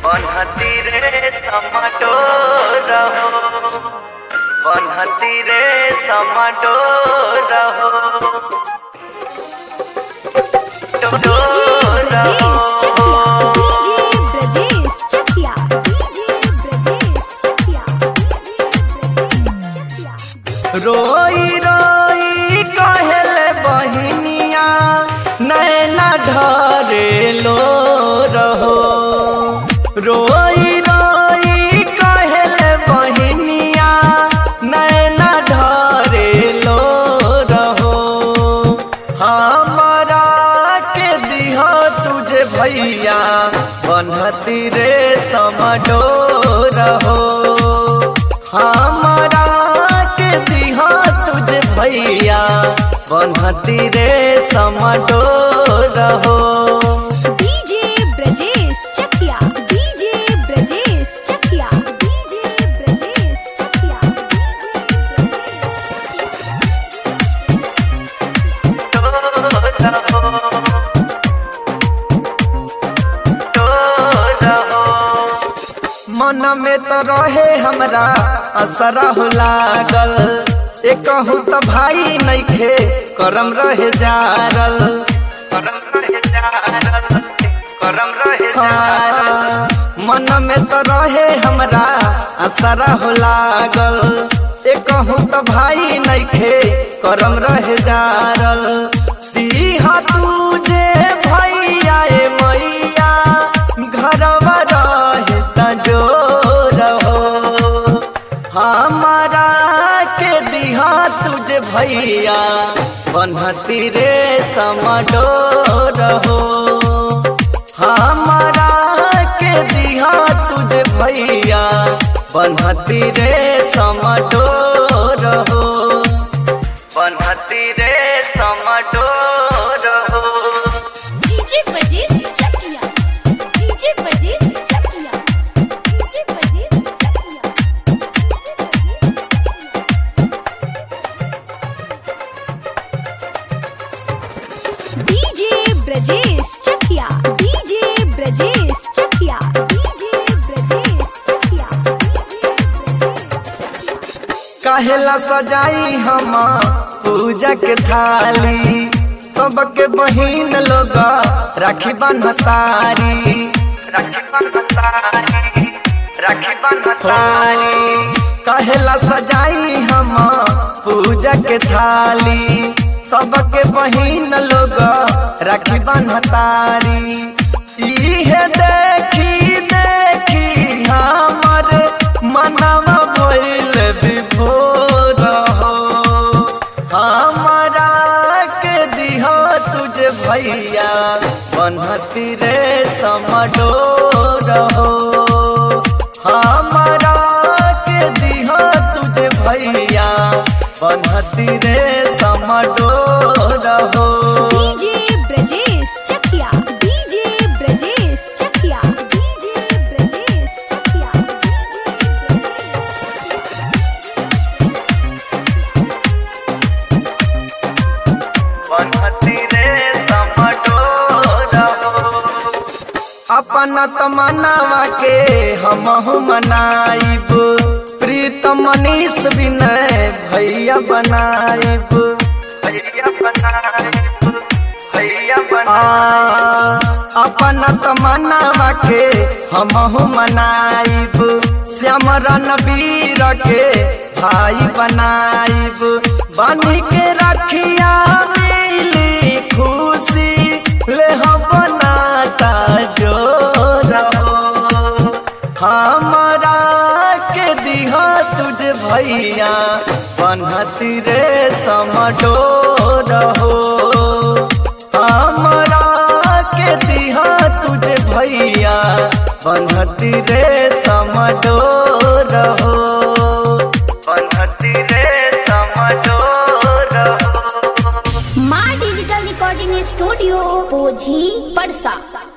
বনহতি রে সমাটো রহো বনহতি রে সমাটো রহো Brajesh Chakia, DJ Brajesh Chakia, DJ Brajesh Chakia. रोई रोई कहले बहिनिया नैना ढरे लो रहो रोई रोई कहले बहिनिया नैना ढरे लो रहो हमारा के दिहा तुझे भैया बनहती रे समडो रहो हमारा के दिहा तुझे भैया बनहती रे समडो रहो DJ Brajesh Chakia, DJ Brajesh Chakia, DJ Brajesh Chakia, मन में तो रहे हमरा असरा हो लागल एक कहूँ तो भाई नइखे करम रहे जारल करम रहे जारल करम रहे जारल मन में तो रहे हमरा असरा हो लागल एक कहूँ तो भाई नइखे करम रहे जारल दीहा तुझे भैया ए मैया घरवा रहे तजो रहो हमारा के दिहा तुझे भैया बनहती रे समडो रहो हमारा के दिहा तुझे भैया बनहती रे समडो रहो बनहती रे समडो रहो DJ Brajesh Chakia, DJ Brajesh Chakia, DJ Brajesh Chakia. DJ Brajesh Chakia, DJ Brajesh Chakia, DJ Brajesh Chakia. काहेला सजाई हम पूजा के थाली सबके बहिन लोग राखी बन्हतारी राखी बन्हतारी राखी बन्हतारी काहेला सजाई हम पूजा के थाली सबके बहिन लोग राखी बन्हतारी इहे देखी देखी हमर मनवा भइल विभोर हो हमारा के दिहा तुझे भैया बनहती रे समडो रहो हमारा के दिहा तुझे भैया बनहती रे समडो रहो DJ Brajesh Chakia, DJ Brajesh Chakia, DJ Brajesh Chakia. बनहती रे समडो रहो अपन तमन्नावा के हमहु मनाइब प्रीत मनीष विनय भैया बनाइब भैया बनाइब भैया बनाइब अपन तमन्नावा के हमहु मनाइब श्याम रणवीर के भाई बनाइब बनी के रखिया मिली खुशी ले हम बनाता जो रहो हमारा के दिहा तुझे भैया बनहती रे समडो रहो हमारा के दिहा तुझे भैया बनहती रे समडो रहो बनहती रे समडो रहो माँ डिजिटल रिकॉर्डिंग स्टूडियो पोझी परसा